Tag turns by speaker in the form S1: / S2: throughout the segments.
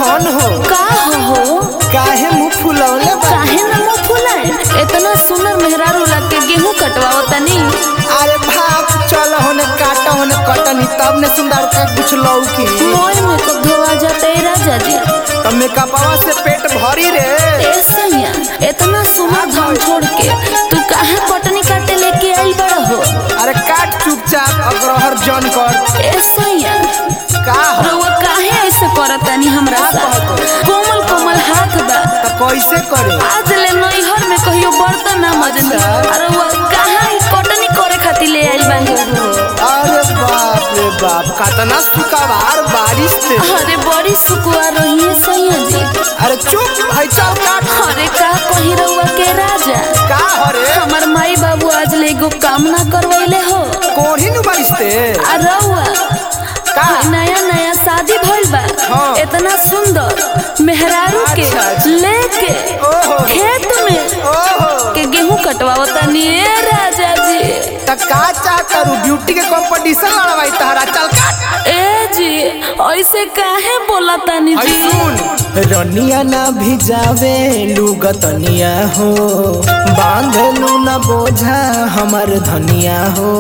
S1: धन हो
S2: का हो
S1: काहे मुंह फुलौले बा
S2: काहे न मुंह फुलाए इतना सुंदर मेहरारू लग के गेहूं कटवाओ तनी
S1: अरे भाग चल होने काटा होने कटनी तब ने सुंदर का कुछ लौकी
S2: मोय में कब धोआ जाता है राजा जी
S1: तो मेकअपवा से पेट भरी रे
S2: ए सैया इतना सुंदर धान छोड़ के तू काहे कटनी काटे लेके आई बड़ा हो
S1: अरे काट चुपचाप अग्रहर जन कर
S2: ए सैया
S1: का हो
S2: रउआ काहे ऐसे करतानी हमरा
S1: का
S2: साथ
S1: कहत?
S2: कोमल कोमल हाथ बा
S1: तो कैसे करे
S2: आज ले नैहर में कहियो बर्तन ना मजनी
S1: अच्छा।
S2: अरे वो कहाँ ई कटनी करे खातिर ले आइल बानी
S1: अरे बाप रे बाप कतना सुकावार बारिश थे
S2: अरे बड़ी सुकुआ रही है सैया जी
S1: अरे चुप भाई चल काट
S2: अरे का कही रउआ के राजा
S1: का हो रे
S2: हमार माई बाबू आज ले एगो काम ना करवैले हो
S1: कोही नु बारिश थे
S2: आ रउआ
S1: का?
S2: नया नया शादी भइल बा
S1: हाँ।
S2: इतना सुंदर मेहरारू के
S1: अच्छा, अच्छा।
S2: लेके
S1: ओहो
S2: खेत में
S1: ओहो
S2: के गेहूं कटवाओ तनी ए राजा जी
S1: त का चाह करू ब्यूटी के कंपटीशन लड़वाई तहरा चल काट
S2: ए जी ऐसे काहे बोला तानी
S1: हई
S2: जी
S1: सुन रनिया ना भिजावे लुगतनिया हो बांधलू ना बोझा हमर धनिया हो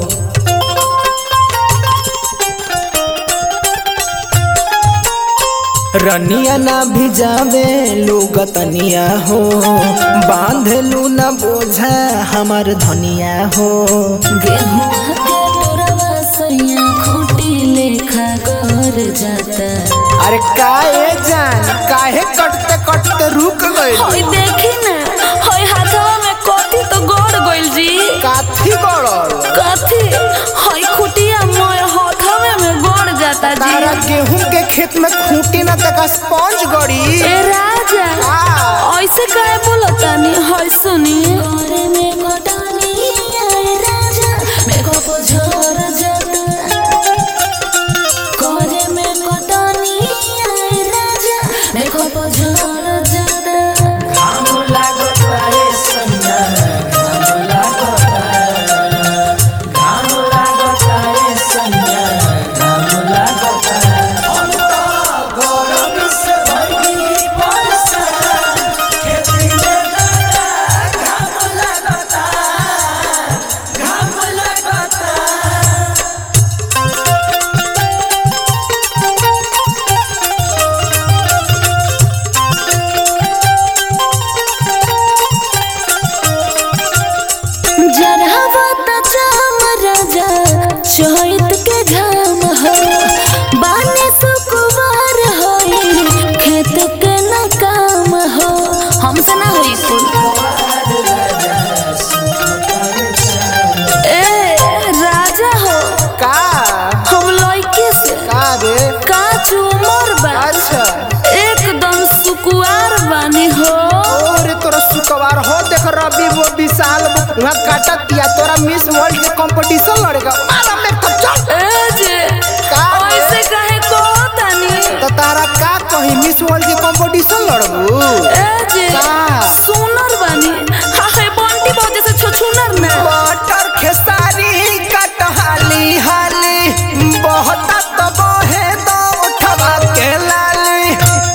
S1: रनिया ना भिजावे लुगतनिया हो बांधलू ना बोझा हमर धनिया हो
S2: गेहूं के तोरवा सैया खूटी लेखा कर जाता
S1: अरे काहे जान काहे कटते कटते रुक गइल
S2: होय देखी ना होय हाथवा में कथी तो गड़ गइल जी
S1: काथी गड़ल
S2: कथी होय खुटिया मोय हाथवे में गड़ जाता
S1: तारा
S2: जी
S1: गेहूं के खेत में खूंटी ना तक स्पंज गड़ी
S2: ए राजा
S1: आ,
S2: ऐसे काहे बोला तानी होय सुनी करे में कटानी आए राजा मेरे को पोझर जाता करे में कटानी आए राजा मेरे को पोझर जाता जरहवा त चाम राजा चैत के घाम हो बाने सुकुवार होई खेत के न काम हो हमसे ना होई कुल ए राजा हो
S1: का
S2: हम लइके से
S1: का रे
S2: काच उमर बा
S1: अच्छा
S2: एकदम सुकुवार बानी हो
S1: और तोरा सुकवार हो देख रवि वो विशाल वहाँ काटा दिया तोरा मिस वर्ल्ड के कंपटीशन लड़ेगा मारा में तो चल
S2: ए जे
S1: का रे?
S2: ऐसे काहे कहतानी
S1: तो तारा का कही मिस वर्ल्ड के कंपटीशन लड़बू
S2: ए जे
S1: का?
S2: सुनर बानी हाय बंटी बजे से छछुनर ना
S1: बटर खेसारी कटहाली हाली बहता तो बहे दो उठवा के लाली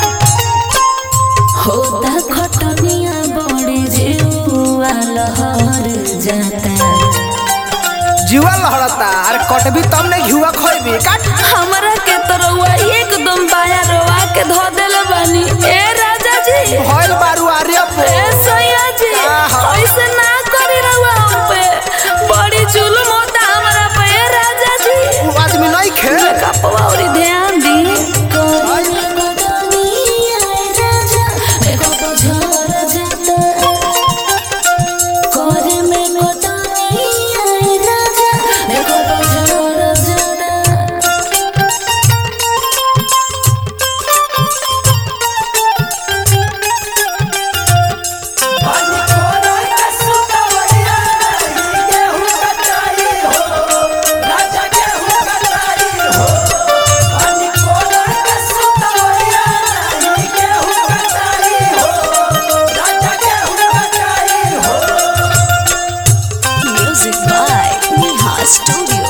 S2: होता खटनिया बड़े जीवा लहर जाता
S1: जुआ लहड़ता अरे कटबी तब नहीं घुआ खोइबी काट
S2: हमरा के तरवा एकदम बाया रोवा के धो देले बानी ए राजा जी
S1: भइल बारू आर्य पे
S2: ए सैया जी
S1: आहा।
S2: ऐसे ना करी रहुआ हम पे बड़ी जुल्म होता हमरा पे ए राजा जी
S1: उ आदमी नहीं खे
S2: कपवा और ध्यान दी
S3: Music by Neha Studio.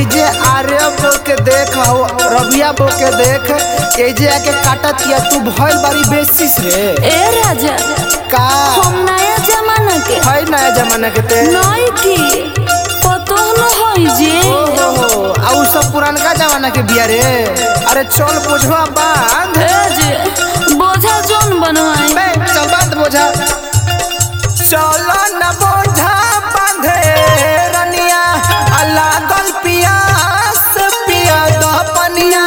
S1: एजे आर्य बो के देख हो रबिया बो के देख एजे आके काटत किया तू भइल बारी बेसिस रे
S2: ए राजा
S1: का
S2: हम नया जमाना के
S1: है नया जमाना के ते
S2: नई की पतो न होई जे
S1: ओहो आ उ सब पुरानका जमाना के बिया रे अरे चल बोझवा बांध
S2: ए जे बोझा जोन बनवाई
S1: बे चल बांध बोझा चल न बोझा बांधे रनिया अल्लाह गल पिया से पिया द पनिया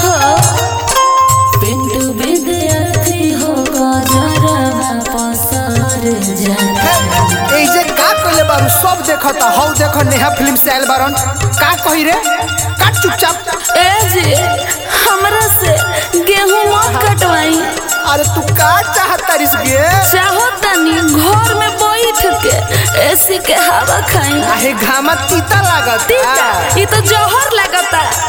S2: पिंटू विद्यार्थी हो जरा पसार जाता
S1: ए जे का कइले बारू सब देखता हौ देख नेहा फिल्म से आइल बारन का कही रे काट चुपचाप
S2: ए जे हमरा से गेहूं मत कटवाई
S1: अरे तू का चाहत तारिस गे
S2: चाहो तनी घर में बैठ के एसी के हवा खाई
S1: आहे घामा तीता लागत
S2: तीता ई तो जहर लगता